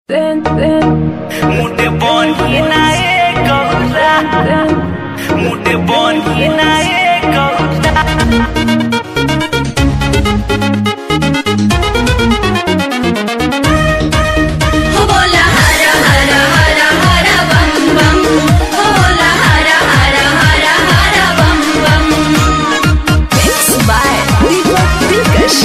मुटे बनी नाए गौरा मुटे बनी नाए गौरा हो बोला हर हर हर हर बम बम हो बोला हर हर हर हर बम बम Mixed by Viva Vilkas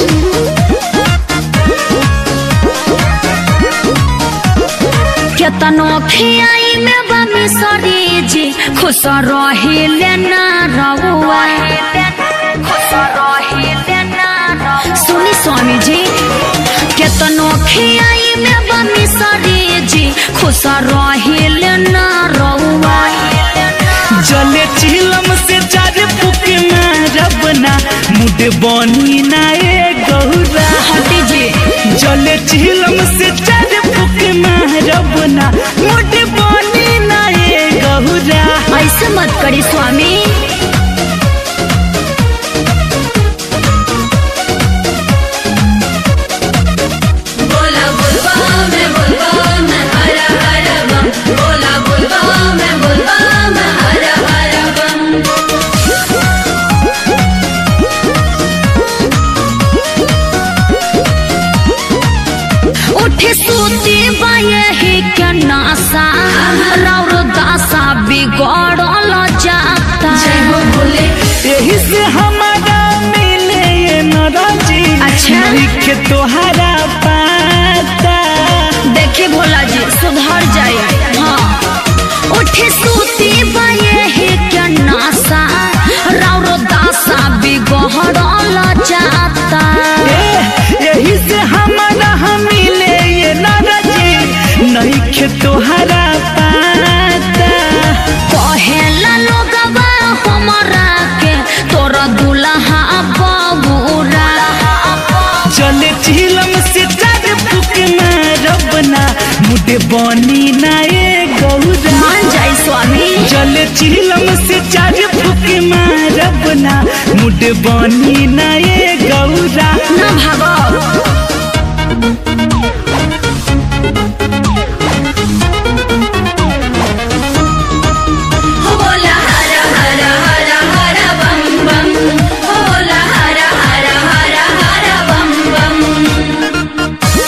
केतनो खियाई में बमी सरी जी खुश रहिले ना रहुआ खुश रहिले ना सुनी स्वामी जी केतनो खियाई में बमी सरी जी खुश रहिले ना रहुआ जले चिलम से चार फुक मारबना मुटे बनी नाए गौरा हटी जी जले चिलम से चार फुक मारबना मुटे बनी नाए गौरा ऐसे मत करी स्वामी बोला बुलबा में बुलबा में हर हर बम बोला बुलबा में बुलबा में हर हर बम उठे सूती बाये ही क्या नासा राउर दासा बिगड़ल जाता यही से हमारा मिले ये नाराजी अच्छा। लिखे तोहरा पाता देखी भोला जी सुधर जाए हाँ उठे सूती बाये ही क्या नासा राउर दासा बिगड़ल जाता ए, यही से हमारा हम मिले ये नाराजी नहीं खे तोहरा पाता कहेला लोगवा हमरा के तोरा दुल्हा बबूरा चले चिलम से चार फुक मारबना मुझे बनी नाए गौरा मान जाई स्वामी चले चिलम से चार फुक मारबना मुझे बनी नाए गौरा न भागो हो बोला हर हर हर हर बम बम हो बोला हर हर हर हर बम बम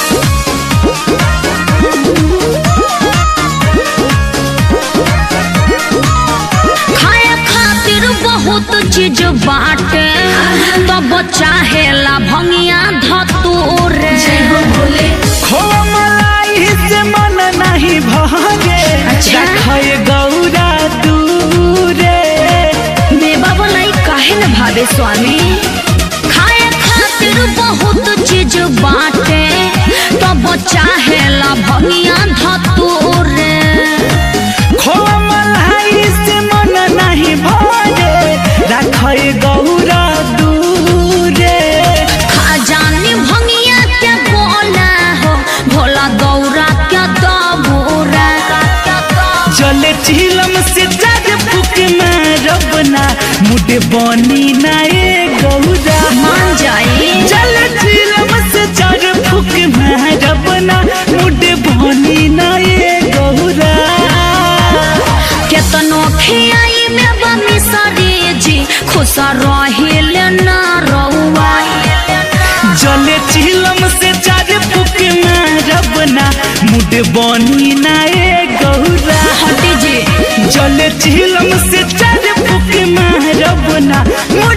खाए खातिर बहुत चीज बाटे तब चाहेला भंगिया धतूरे खो मलाई से मन नहीं भागे अच्छा। रखे गौरा दूरे बेबा बनाई काहे न भावे स्वामी खाए खातिर बहुत चीज बाटे तब चाहेला भंगिया धतूरे खो मलाई से मन नहीं भागे रखे गौरा दूरे खजानी भंगिया के बोला हो भोला गौरा के दबूरा जले चिलम से चार फुक मारबना मुझे बनी नाए गौरा मान जाई जले चिलम से चार फुक मारबना मुझे बनी नाए गौरा केतनो खियाई में बमी सरी जी खुश रहिल ना रहुआ जले चिलम से चार फुक मारबना मुझे बनी नाए गौरा हटी जी जले चिलम से चार फुक मारबना मुझे